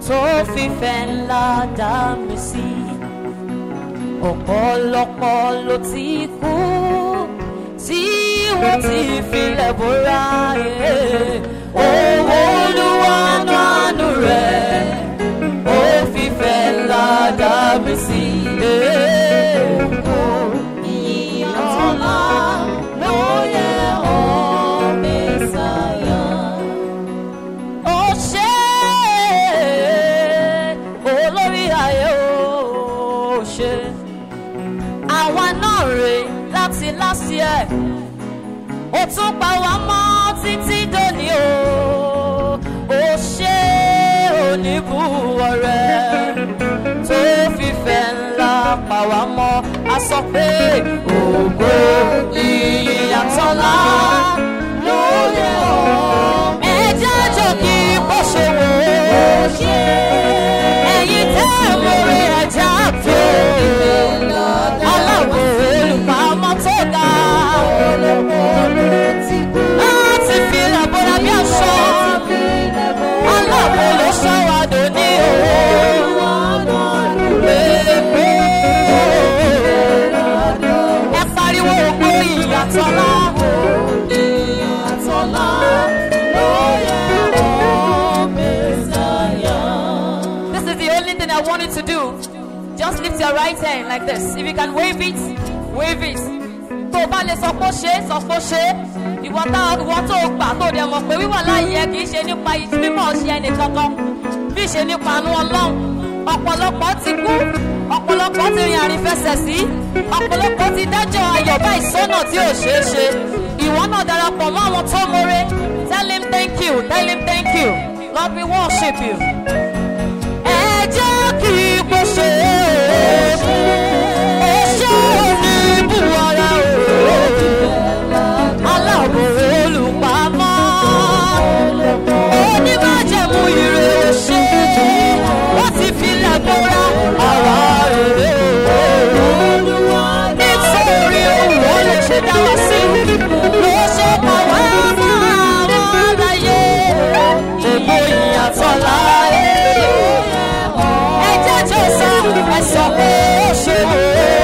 tó fífẹ́ ńlá dá mi sí ọ̀pọ̀lọpọ̀ ló ti kú tí wọ́n ti filẹ̀ bóra owó olúwa nánú rẹ̀ ó fífẹ́ ńlá dá mi sí. Ìyàtọ̀lá ló yẹ ọ́ Mẹ́sàáyà. Ó ṣe olórí ayé ó ṣe àwa náà rè láti last year ó tún pa wá mọ́ títí dòní o ó ṣe oníbùwọ̀ rẹ̀ tó fífẹ́ ńlá pa wá mọ́ a sọ pé ògo ìyàtọ̀lá ló yẹ ọ́ ẹ jẹ́ jọ kí bó ṣe wò ó ṣe ẹ̀yin tẹ́ ẹ̀ mórí ẹja tó aláwọ̀ olùpamọ́ tó ga láti fi làbọ̀dà bí aṣọ aláwọ̀ ló ṣàwádò ní òwò ẹ pariwo ògbó ìyàtọ̀lá ìyàtọ̀lá ló yẹ ọ́ Mẹ́sàáyà. This is the only thing I want you to do. Just lift your right hand like this. If you can wave it, wave it. Tó o bá lè sọ pé ó ṣe é, sọ pé ó ṣe é. Ìwọ tá ìwọ tó o gbà tó o dẹ̀ mọ̀ pé wíwà láàyè kì í ṣe nípa mímọ̀ ṣe ẹnì kankan. Bí ṣe nípa àánú Ọlọ́run. Ọ̀pọ̀lọpọ̀ ti kú. Ọ̀pọ̀lọpọ̀ ti rìn àrífẹsẹ̀ sí. Ọ̀pọ̀lọpọ̀ ti dájọ́ ayọ̀ báyìí sọ́nà tí ò ṣeé ṣe. Ìwọ náà darapọ̀ mọ́ àwọn tó mọ̀re. Tell him thank you, tell him thank you. Lord we worship you ẹ jẹ́ kí ipò ṣe é ṣe ní buwara o aláàbò olùpamọ́ onímájẹ̀mú ire ṣe wọ́n ti fi lẹ́gbọ́ra àwa rèé nítorí òwò lè ṣe dá wá sí ló ṣe pàwọ́ mọ́ àwọn aláyé ègbò ìyàtọ̀ láyé ẹ jẹ́ jẹ́ sọ ẹ sọ pé ó ṣe o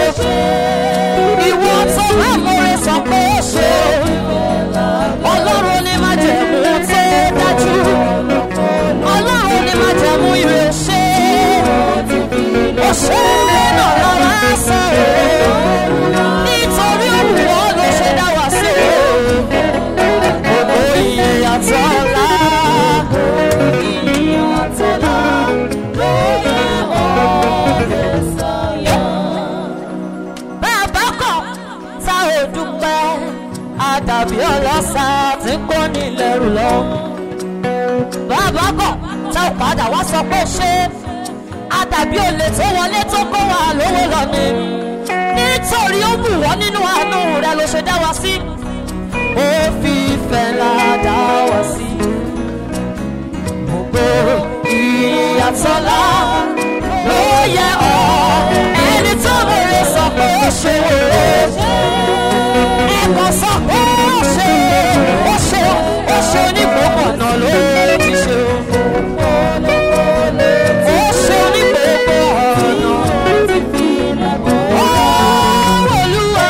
ìwọ tó máa múre sọ pé ó ṣe o ọlọ́run ní máa jẹ̀mú tó dájú ọlọ́run ní máa jẹ̀mú ire ṣe ó ṣe náà lọ́wọ́ sọ o nítorí òwúrọ̀ ló ṣe dá wá sí o ògbó ìyàtọ̀ lá ìyàtọ̀ lá ló yẹ bàbá kọ̀ tá ò dúpẹ́ àdàbí ọlọ́sà tí kò ní lẹ́rù lọ. bàbá kọ̀ tá ò padà wá sọ pé ṣé àdàbí olè tó wọlé tó kó wa lówó lọ ni. nítorí ó wù wọ́n nínú àánú rẹ̀ ló ṣe dá wa sí. ó fi ìfẹ́ ńlá dá wa sí. gbogbo ìyàtọ̀lá ló yẹ ọ́ ẹni tó mèrè sọ pé ó ṣe wòrè ẹ̀kọ́ sọ pé ó ṣe ó ṣe ó ṣe onígbòmọ̀ náà ló ti ṣe o. ó ṣe onígbòmọ̀ ọ̀nà. Ó Olúwa,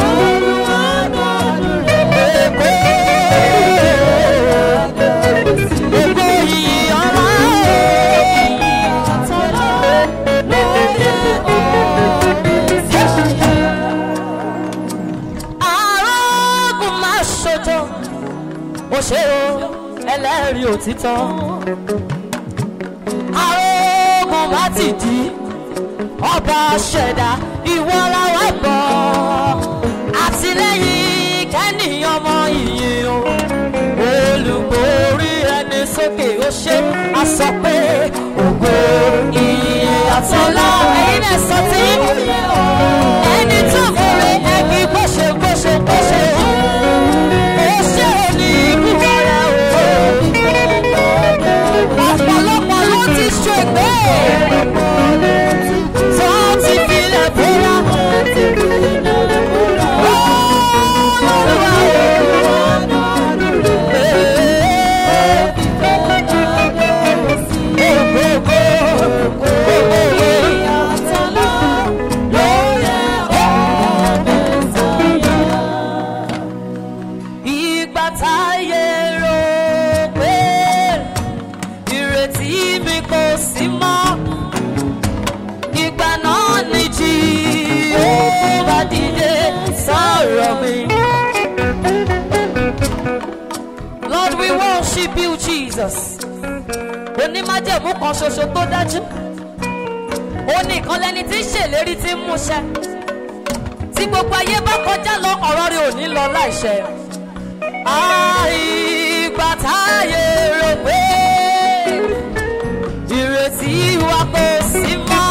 Èkó, Èkó yìí ọ̀la arógùn máa ṣojo ó ṣe o ẹlẹ́rìí òtítọ́ arógùn bá ti di ọba ṣẹ̀dá ìwọ làwọn gbọ́ àtìlẹ́yìn kẹ́nìyàn mọ ìyìn o olùborí ẹni sókè ó ṣe a sọ pé ògo ìyìn àtọ́lá ẹ̀yin náà sọ tí ẹni tó múre ẹbí gbóṣe gbóṣe gbóṣe ó ṣe ní ìbúwọ́ rẹ̀ o ọ̀pọ̀lọpọ̀ ló ti ṣègbè tó ti filẹ̀ bóra. Olúwa o. worship you Jesus onímájẹ̀mú kan ṣoṣo tó dájú ó ní ìkan lẹni tí ń ṣèlérí tí ń múṣẹ tí gbogbo ayé bá kọjá lọ ọ̀rọ̀ rẹ̀ ò ní lọ láìṣẹ. àìgbà táyé rò pé ìrètí wa kò sí mọ́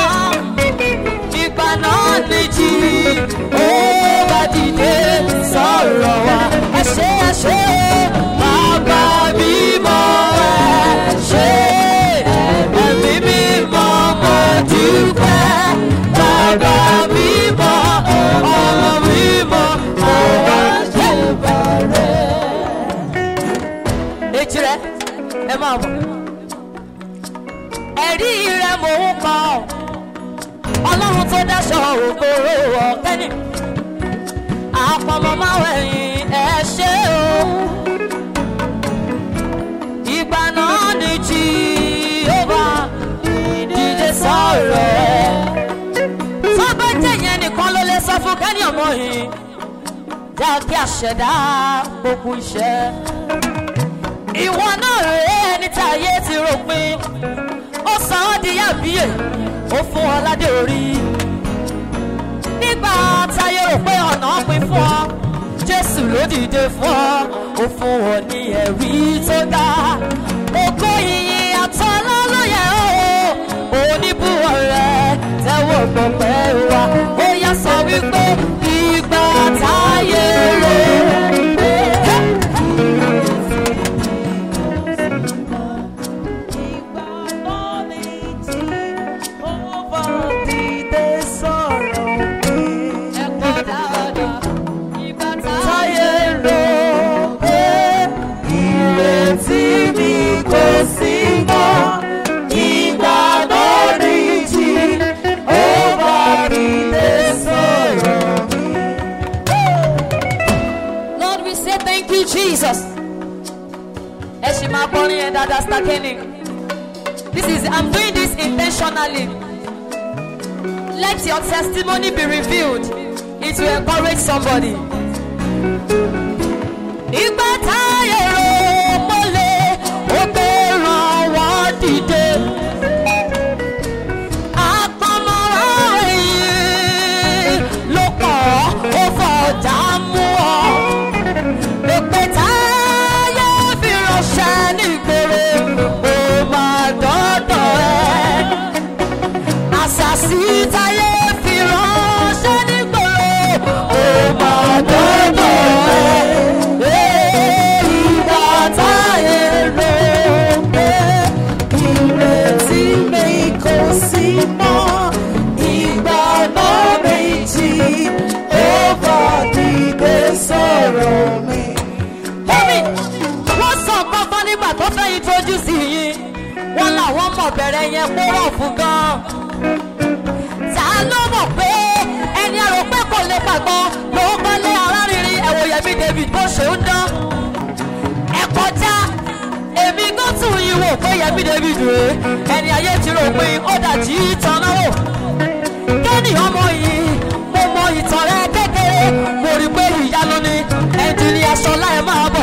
ìgbà náà nìjì ó bá dìde sọ̀rọ̀ wa ẹ ṣe ẹ ṣe bàbá mímọ́ ẹ ṣe ẹ̀mí mímọ́ mo dúpẹ́ bàbá mímọ́ ọmọ mímọ́ ọ̀rọ̀ ṣe bàrẹ̀. èjì rẹ ẹ máa bọ̀ ẹ̀rí rẹ mò ń kọ́ ọ ọlọ́run tó dáṣọ ògbóró ọ̀kẹ́ni àpamọ́ máa wẹ̀yìn ẹ ṣe o ìgbà náà ni jíọ́bà dìde sọ̀rọ̀ ẹ̀ tó bá jẹ́ yẹn nìkan ló lè sọ fún kẹ́ni ọmọ yìí já kí àṣẹdá gbogbo iṣẹ́ ìwọ náà rèé ẹni tí ayé ti ròpin ó sọ ọ́ di yàbíyè ó fún ọ ládé orí nígbà táyé rò pé ọ̀nà pin fún ọ jésù ló dìde fún ọ ó fún ọ ní ẹ̀rí tó ga ògo ìyìn àtọ́lá ló yẹ ó oníbùwọ̀ rẹ tẹ́wọ̀ gbọ̀pẹ́ wa ó yá sọ wípé ìgbà táyé rò pé. ẹ̀kọ́ dáadáa ìgbà táyé rò pé ìrètí mi kò sí mọ́ ìgbà lórí jí ó bá mi dé sọ̀rọ̀ mi. Lord, we say thank you, Jesus. Ẹ ṣì máa kọrin yẹn dáadáa, Stakeni. This is, I'm doing this intentionally. Let your testimony be revealed. It will encourage somebody. Ìgbà táyé ro mọ́lẹ̀, ó gbé ràn wọ́n dìde. Àpamọ́ra yìí ló pọ̀, ó fọ̀dà mú ọ. Èpè táyé fi ránṣẹ́ nígboro, ó máa dọ́dọ̀ ẹ àṣàṣì táyé fi ránṣẹ́ nígboro ó máa dọ́dọ̀ ẹ̀. ìgbà táyé rò pé ìrètí mi kò sí mọ́ ìgbà náà méjì ó bá dìde sọ̀rọ̀ mi. Omi, wọ́n sọ kankan nígbà tó fẹ́ introduce yín. Wọ́n làwọn mọ̀ bẹ̀rẹ̀ yẹn kó rọ̀ fún gan ta ló mọ̀ pé ẹni àrò pé kò lè gbàgbọ́ ló ń gbọ́lé arárinrin ẹ̀wò yẹmi david bó ṣe ń dán ẹ kọjá èmi gbọ́ tún yín wò pé yẹmi david rèé ẹni ayé ti rò pé ó dàjí tanná wò kẹ́ni ọmọ yìí mo mọ ìtàn rẹ kékeré mo rí pé ìyanu ni ẹnjìnìà sọlá ẹ máa bọ̀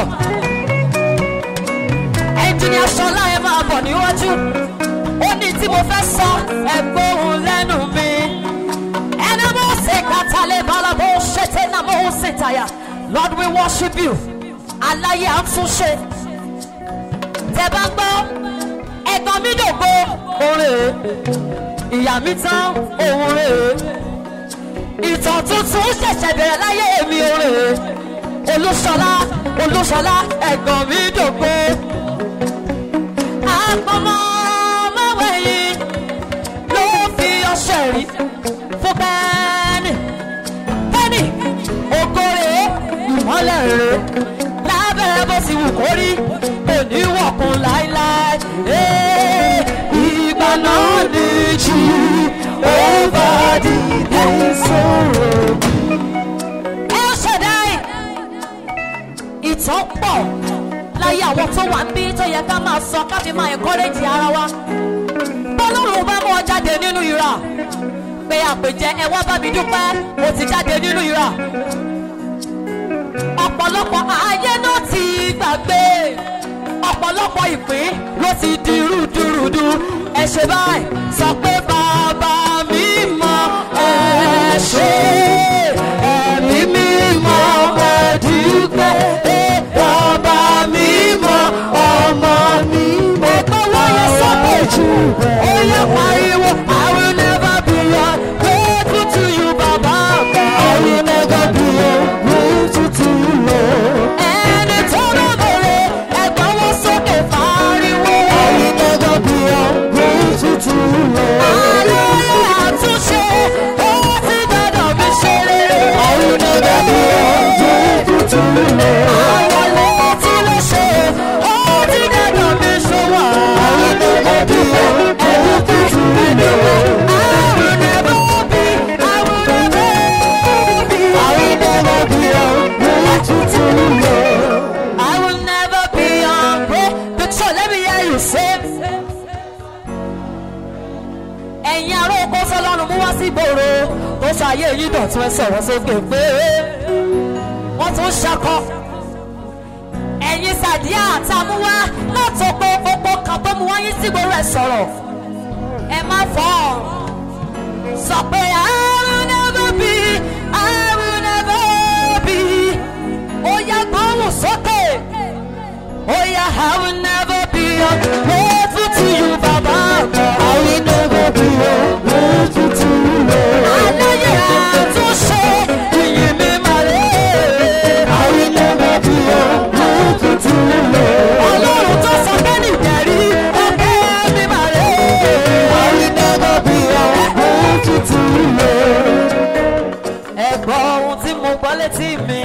ẹnjìnìà sọlá ẹ máa bọ̀ níwájú ó ní tí mo fẹ́ sọ ẹgbóhùn lẹ́nu mi. ẹni mo ṣe kàtàlẹ́ bala bó ṣe tẹ́ náà mo ṣe tàyà. Lord we worship you. Aláyé àtúnṣe. Tẹ bá ń gbọ́ ẹ̀gbọ́n mi dògbò òrè. Ìyá mi tán òun rè. Ìtàn tuntun ṣẹ̀ṣẹ̀ bẹ̀rẹ̀ láyé mi òrè. Olúṣọlá Olúṣọlá ẹ̀gbọ́n mi dògbò. Àpamọ́ mọ́wẹ́yìn ló fi ọṣẹ rí fún bẹ́ẹ̀ni. Bẹ́ẹ̀ni, ògo rèé, ìmọ́lẹ̀ rèé, lábẹ́ bó ti wù kó rí, òní wọ̀kun láíláí. Ee, Ìgbà náà ní jù, ó bá dìde sọ̀rọ̀. Ẹ ṣẹ̀dá ẹ̀ ìtàn pọ̀ láyé àwọn tó wà ń bí tó yẹ ká máa sọ ká fi máa encourage ara wa. bọ́lọ́run bá mú ọ jáde nínú ìrà pé àpèjẹ ẹ wá bá mi dúpẹ́ mo ti jáde nínú ìrà. ọ̀pọ̀lọpọ̀ ayé náà ti gbàgbé ọ̀pọ̀lọpọ̀ ìpín ló ti di rúdurùdu ẹ ṣe báyìí sọ pé bàbá mi mọ ẹ ṣe ẹ̀mí mi mọ ẹ dúpẹ́ ẹ bàbá mi mọ ọmọ mi mọ. ẹgbẹ́ wáyé sọ́kè jù ó yẹ pariwo I will never be ungrateful to you bàbá àgbà. I will never be ungrateful to you Lord. ẹni tó lọ bẹ̀rẹ̀ ẹgbẹ́ wọn sókè pariwo. I will never be ungrateful to you Lord. àlàyé àtúnṣe ó ti dandan mi ṣe rere. I will never be ungrateful to you Lord. àwọn létí ló ṣe ó ti dandan mi ṣòwò. I will never be ungrateful to you Lord. I will never be, I will never be. I will never be ungrateful to you Lord. I will never be ungrateful. So let me hear you say ẹ̀yin ará oko sọlọ́run mú wá sí ìgboro tó ṣàyè yín dọ̀tún ẹ sọ̀rọ̀ sókè pé wọ́n tún ṣakọ ẹ̀yin sàdíà àtàmúwá látò pé gbogbo kan tó mú wáyé sí ìgboro ẹ sọ̀rọ̀ ẹ má fọ́ ọ sọ pé I will never be I will never be ó yá gbóhùn sókè ó yá I will never be ungrateful to you bàbá àgbà. I will never be ungrateful to you Lord. Àlàyé àtúnṣe ìyìn mi máa lé. I will never be ungrateful to you Lord. Ọlọ́run tó sọ bẹ́ẹ̀ni ìdẹ̀rí ọ̀kẹ́ mi máa lé. I will never be ungrateful to you Lord. Ẹ gbọ́ ohun tí mo gbọ́ létí mi.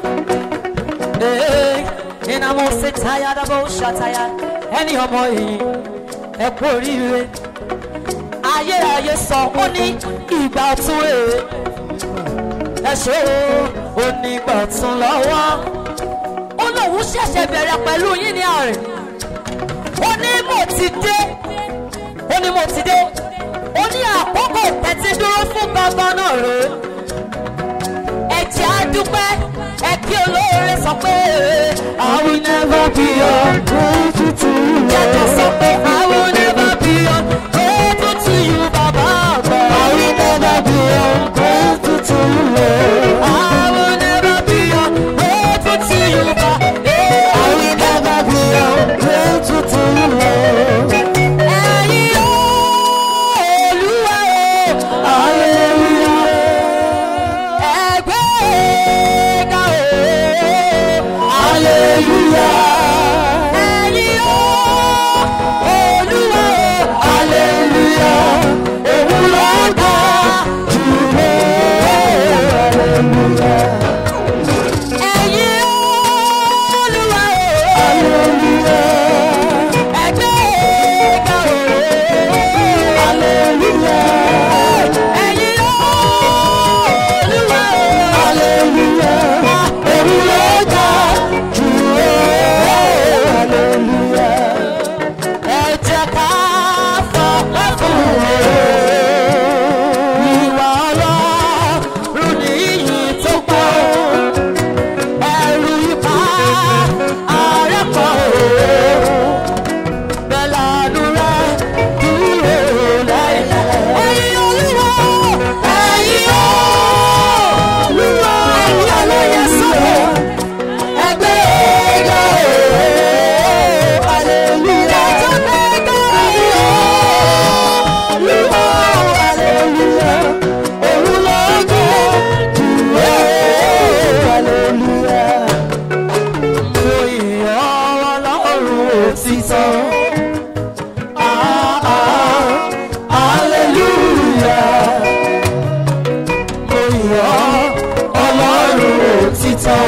Iná mo ṣe táyà dábọ̀ ó ṣàtàyà ẹni ọmọ yìí ẹ kú oríire. Ayérayé sọ ó ní ìgbà ọ̀tún rèé. Ẹ ṣe o, ó ní ìgbà ọ̀tún lọ́wọ́. Ó lóun ṣẹ̀ṣẹ̀ bẹ̀rẹ̀ pẹ̀lú yín ní àrè. Ó ní mo ti dé. Ó ní mo ti dé. Ó ní àkókò tẹ́tí dúró fún gbọ́ngàn náà rèé ẹ̀jẹ̀ àdúpẹ́ ẹ kí olóore sọ pé I will never be ungrateful to you. Jẹ́jọ́ sọ pé I will never be ungrateful to you bàbá àgbà. I will never be ungrateful to you Lord. I will never be ungrateful to you bàbá. I will never be ungrateful to you Lord. Ẹ̀yin Olúwa o, hallelujah ẹgbẹ́ga o aleluya ẹyin o olúwa o aleluya òun ló ga jù lọ aleluya ẹyin olúwa o aleluya ẹgbẹ́ga o aleluya ẹyin olúwa o aleluya òun ló ga jù lọ aleluya ẹ jẹ́ ká fọpẹ́ fún o ìwà ọlọ́run ní iyì tó pọ̀ ẹ̀rù ipá àrẹ́pọ̀ o bẹ́lánú rẹ̀ dúró láìláì. ẹ̀yin olúwa ẹ̀yin olúwa ẹ̀yin olóye sọ̀rọ̀ ẹgbẹ́ ẹ̀gá o aleluya. ẹjọ́ ẹ̀gá ẹ̀yin olúwa aleluya. òun ló gbé dúró aleluya. mo yìn ọ́ ọlọ́run òtítọ́. Ah, ah, hallelujah. Mo yìn ọ́, Ọlọ́run òtítọ́.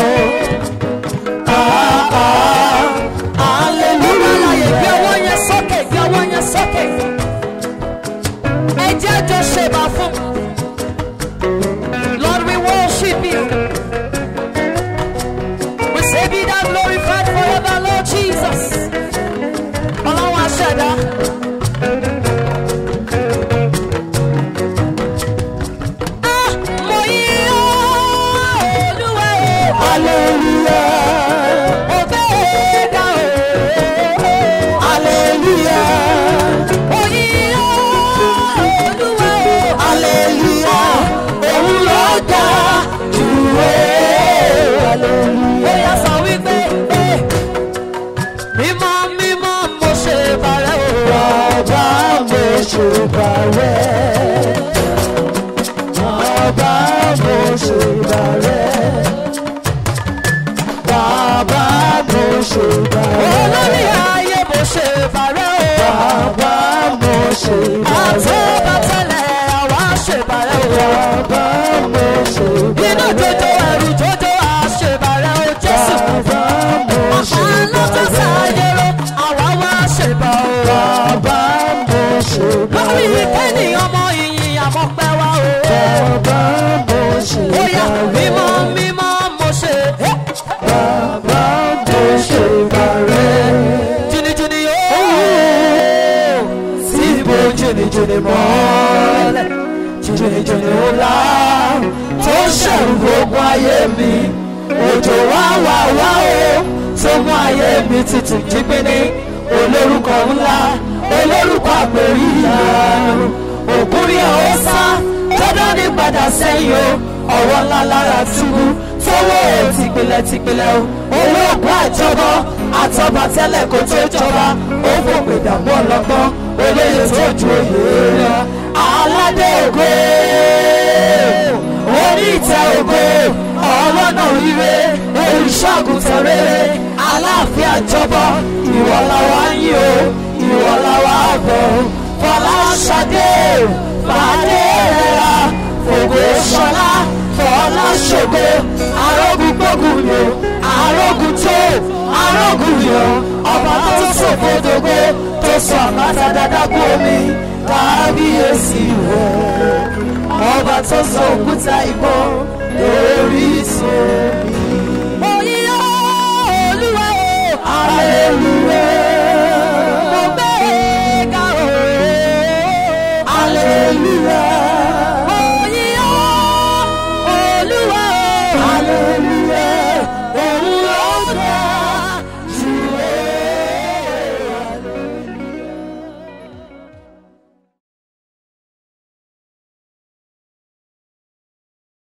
Ah, ah, hallelujah. Gbé ọwọ́ yẹn sókè, gbé ọwọ́ yẹn sókè. Ẹ jẹ́ jọ ṣèbà fún. Lord, we worship you. We say be thou glorified forever, Lord Jesus. Ọlọ́run aṣẹ̀dá. Ah, mo yìn ọ́, Olúwa o. Hallelujah. Mo gbé ga o. jìnnìjìnnì ńlá tó ṣẹ̀rù gbogbo ayé mi òjò wá wá wá o tó mú ayé mi tutù jígbéni olórúkọ ńlá olórúkọ àpèrí ìyanu ògúnrí ọ̀hún sá tọ́dọ̀ ní padà sẹ́yìn o ọwọ́ ńlá lára túbú tọwọ́ tìpìlẹ̀ tìpìlẹ̀ o olóògùn àjọbọ àtọba tẹ́lẹ̀ kó tó jọba ó fòpè dààmú ọlọ́gbọ́n olóyè tó ju òye lọ aládé ògo orí ìtẹ́ ògo ọlọ́nà ire olùṣọ́gun tẹ̀rẹ̀rẹ̀ aláàfin àjọbọ ìwọ làwa ń yìn o ìwọ làwa bọ̀ fọláṣadé fàdé rẹ̀ fògo ṣọlá fọlá ṣògo arógun gbógun lò arógun tó arógun yọ ọba tó sòfodògo tó sọ àbáta dáadáa kú omi kábíyèsí rẹ̀ ọba tó sọ òkúta ìbọn lórí sómi. Oyinyo Olúwa o. Hallelujah. Mo gbé e ga o. Hallelujah. Oyinyo Olúwa o. Hallelujah.